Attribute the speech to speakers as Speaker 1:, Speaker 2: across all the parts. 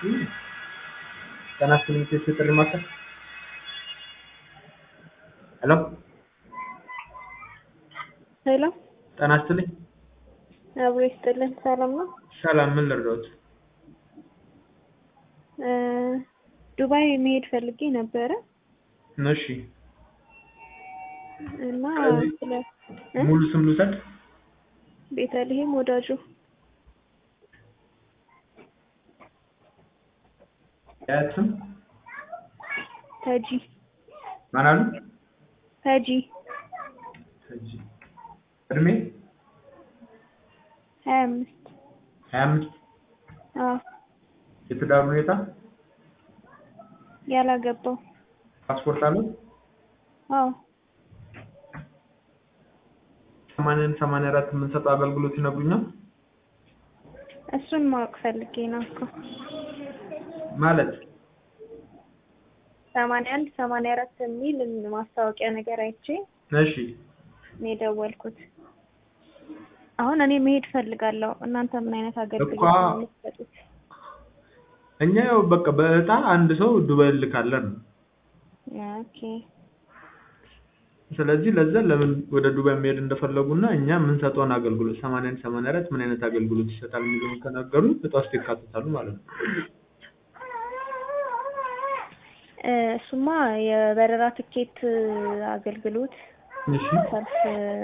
Speaker 1: ጤና ይስጥልኝ የኢትዮ ጥሪ ማዕከል ሄሎ
Speaker 2: ሄሎ
Speaker 1: ጤና ይስጥልኝ
Speaker 2: አብሮ ይስጥልን። ሰላም ነው?
Speaker 1: ሰላም ምን ልርዳዎት?
Speaker 2: እ ዱባይ መሄድ ፈልጌ ነበረ
Speaker 1: እሺ
Speaker 2: እና
Speaker 1: ስለዚህ
Speaker 2: ስለ እ?
Speaker 1: ሙሉ ስም ልውሰድ?
Speaker 2: ቤተልሔም ወዳጁ
Speaker 1: የአያት ስም
Speaker 2: ተጂ
Speaker 1: ማን አሉ?
Speaker 2: ተጂ
Speaker 1: እሺ እድሜ
Speaker 2: ሀያ አምስት
Speaker 1: ሀያ አምስት
Speaker 2: አዎ
Speaker 1: የትዳር ሁኔታ
Speaker 2: ያላገባው
Speaker 1: ፓስፖርት አለው?
Speaker 2: አዎ
Speaker 1: ሰማንያን ሰማንያ አራት የምንሰጠው አገልግሎት ይነግሩኛል?
Speaker 2: እሱን ማወቅ ፈልጌ ነው እኮ
Speaker 1: ማለት
Speaker 2: ሰማንያ አንድ ሰማንያ አራት የሚል ማስታወቂያ ነገር አይቼ
Speaker 1: እሺ
Speaker 2: ነው የደወልኩት። አሁን እኔ መሄድ ፈልጋለሁ። እናንተ ምን አይነት አገልግሎት
Speaker 1: እኮ
Speaker 2: ነው የምትሰጡት?
Speaker 1: እኛ ያው በቃ በእጣ አንድ ሰው ዱባይ እንልካለን ነው።
Speaker 2: ኦኬ
Speaker 1: ስለዚህ ለዛ ለምን ወደ ዱባይ መሄድ እንደፈለጉና እኛ የምንሰጠውን አገልግሎት ሰማንያ አንድ ሰማንያ አራት ምን አይነት አገልግሎት ይሰጣል የሚለውን ከነገሩ እጣ ውስጥ ይካተታሉ ማለት ነው።
Speaker 2: እ እሱማ የበረራ ትኬት አገልግሎት
Speaker 1: እሺ
Speaker 2: ሰልፍ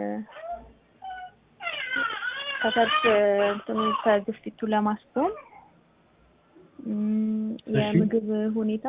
Speaker 2: ከሰልፍ እንትኑ ከግፊቱ ለማስቆም እም፣
Speaker 1: እሺ።
Speaker 2: የምግብ ሁኔታ